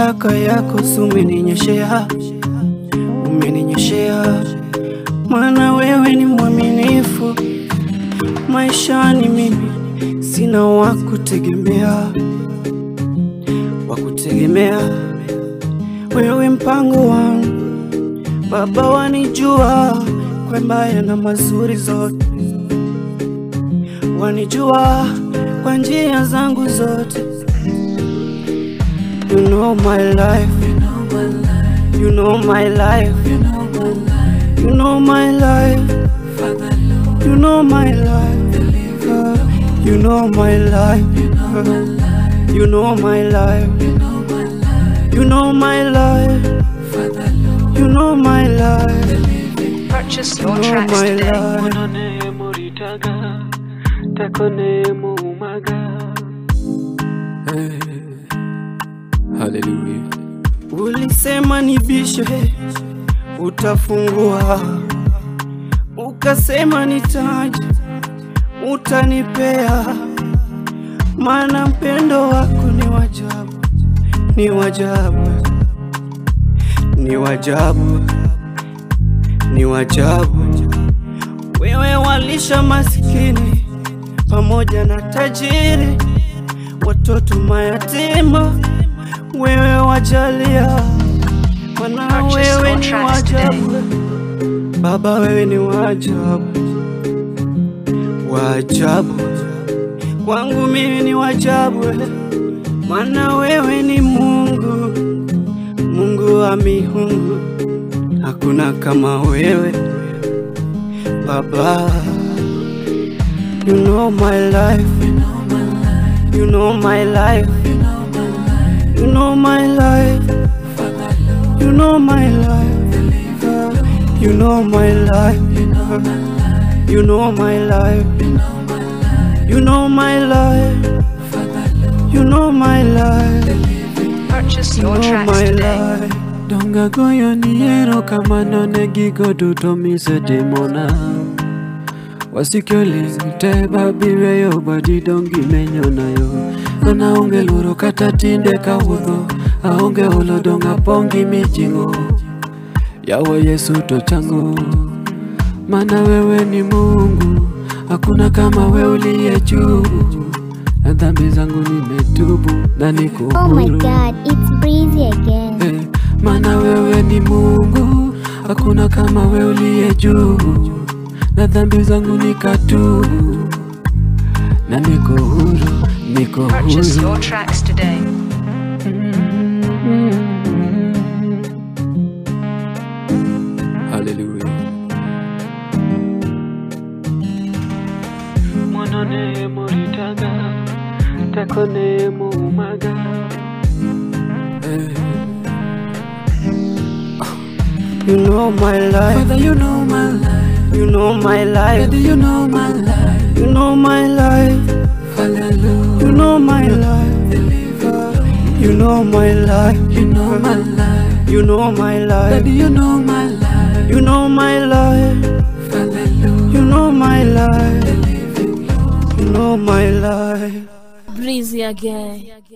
baraka yako si umeninyeshea, umeninyeshea, maana wewe ni mwaminifu maishani. Mimi sina wa kutegemea, wa kutegemea wewe, mpango wangu Baba, wanijua kwa mbaya na mazuri zote, wanijua kwa njia zangu zote. You know my life, you know my life, you know my life, you know my life, you know my life, you know my life, you know my life, you know my life, you know my life, Purchase you your know tracks my today. life. Monone moritaga, takone mumaga. Hey. Hallelujah. Ulisema nibishe, utafungua. Ukasema nitaje, utanipea. Maana mpendo wako ni wajabu, ni wajabu, ni wajabu, ni wajabu. Wewe walisha masikini pamoja na tajiri, watoto mayatima wewe wajalia, maana Purchase wewe your ni tracks today. wajabu. Baba, wewe ni wajabu, wajabu kwangu mimi ni wajabu, maana wewe ni Mungu, Mungu wa miungu, hakuna kama wewe Baba. You know my life, you know my life, you know my life, you know my life, you know my life, you know my life, you know my life, you know my life, Purchase you your know tracks my today. life. Donga goyo ni erokamano ne gigo duto misetimona Wasikioli te babiweyo badi dongi menyonayo An aonge luoro kata tinde kawuotho Aonge olo dong' apongi mijing'o Yawa Yesu to chango Mana wewe ni Mungu Hakuna kama wewe uliye juu Na dhambi zangu nimetubu na niko Oh my huru god, it's breezy again. Eh, Maana wewe ni Mungu, hakuna kama wewe uliye juu, na dhambi zangu nikatubu, na niko huru, niko Purchase huru. your tracks today. Hallelujah. Mwanone moritaga, takone mumaga. Eh. You know my life, Father, you know my life. you know my life, Daddy, you know my life. you know my life, Hallelujah. you know my life, you know my life, You know my life. you know my Daddy, life, you know my life. you know my life, Hallelujah. you know my life, you know my life. Breezy again.